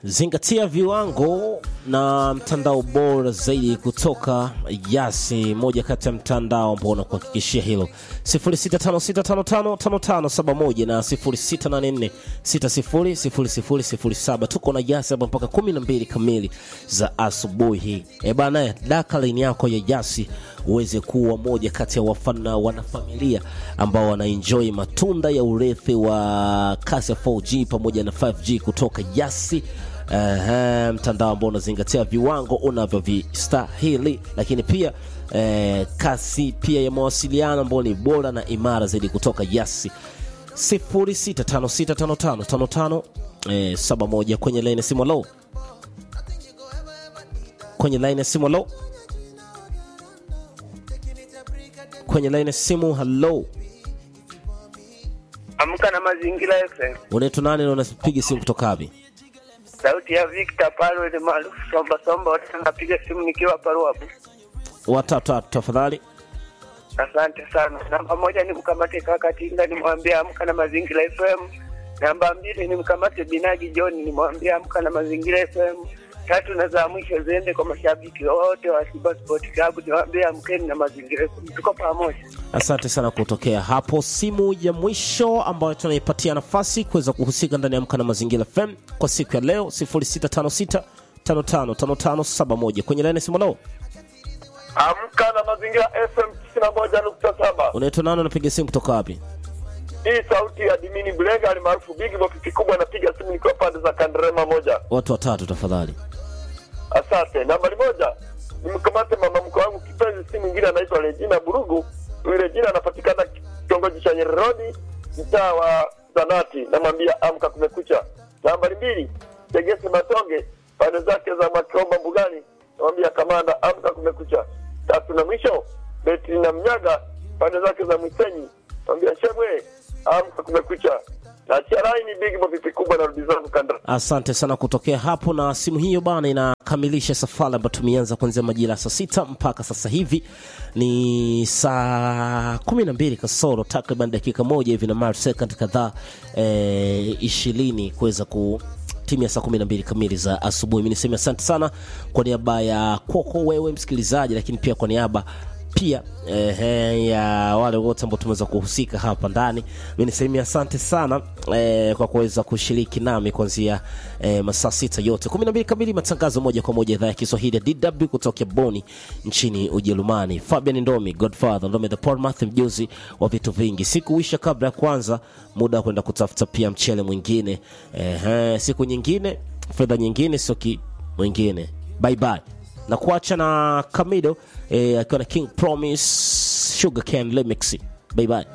Zingatia viwango na mtandao bora zaidi kutoka Yasi, moja kati ya mtandao ambao unakuhakikishia hilo. 0656555571 na 0684600007. Tuko na Yasi hapa mpaka 12 kamili za asubuhi. E bana, daka line yako ya Yasi uweze kuwa moja kati ya wafana wanafamilia ambao wanaenjoy matunda ya urithi wa kasi ya 4G pamoja na 5G kutoka Yasi. Uh, mtandao ambao unazingatia viwango unavyovistahili, lakini pia uh, kasi pia ya mawasiliano ambao ni bora na imara zaidi kutoka Yasi 06565555 eh, 71 kwenye line ya simu. Low kwenye line ya simu. Low kwenye line ya simu. Hello, Amka na Mazingira FM. unaitwa nani na unapiga simu kutoka wapi? Sauti ya Victor Palo ni maarufu Somba Somba, wote napiga simu nikiwa Paru hapo. Watatu tafadhali. Asante sana. Namba moja ni mkamate kaka Tinga, nimwambie amka na Mazingira FM. Namba mbili ni mkamate Binagi John, nimwambie amka na Mazingira FM. Tatu na za mwisho ziende kwa mashabiki wote wa Simba Sport Club, niwaambie amkeni na Mazingira FM. Tuko pamoja. Asante sana kutokea hapo. Simu ya mwisho ambayo tunaipatia nafasi kuweza kuhusika ndani ya Amka na Mazingira FM kwa siku ya leo 0656 555571 kwenye laini ya simu. Leo Amka na Mazingira FM 91.7. unaitwa nani? Unapiga simu kutoka wapi? Hii sauti ya Dimini Bulega alimaarufu Big Box kikubwa, napiga simu nikiwa pande za Kanderema moja. Watu watatu tafadhali. Asante. Nambari moja nimkamate mama mkwe wangu kipenzi, si mwingine anaitwa Regina Burugu. Huyu Regina anapatikana kitongoji cha Nyeri Road, mtaa wa Zanati. Namwambia amka, kumekucha. Nambari mbili Tegesi Matonge, pande zake za Makiomba Mbugani. Namwambia kamanda, amka, kumekucha. Tatu na mwisho Betri na Mnyaga, pande zake za Mwisenyi. Namwambia shemwe, amka, kumekucha. Nachia laini Big Box kikubwa na rudi zangu Kandra. Asante sana kutokea hapo, na simu hiyo bana inakamilisha safari ambayo tumeanza kuanzia majira ya saa sita mpaka sasa hivi ni saa kumi na mbili kasoro takriban dakika moja hivi na mara second kadhaa eh, ishirini kuweza ku timu ya saa kumi na mbili kamili za asubuhi. Mi niseme asante sana kwa niaba ya kwako wewe msikilizaji, lakini pia kwa niaba pia eh, ya wale wote ambao tumeweza kuhusika hapa ndani. Mi niseme asante sana eh, kwa kuweza kushiriki nami kuanzia eh, masaa sita yote kumi na mbili kamili, matangazo moja kwa moja idhaa ya Kiswahili ya DW kutoka Boni nchini Ujerumani. Fabian Ndomi, Godfather Ndomi the Portmouth, mjuzi wa vitu vingi. Sikuisha kabla ya kwanza, muda wa kwenda kutafuta pia mchele mwingine eh, siku nyingine, fedha nyingine, soki mwingine. Bye bye na kuacha na Kamido eh, akiwa na King Promise Sugar Cane Remix. Bye bye.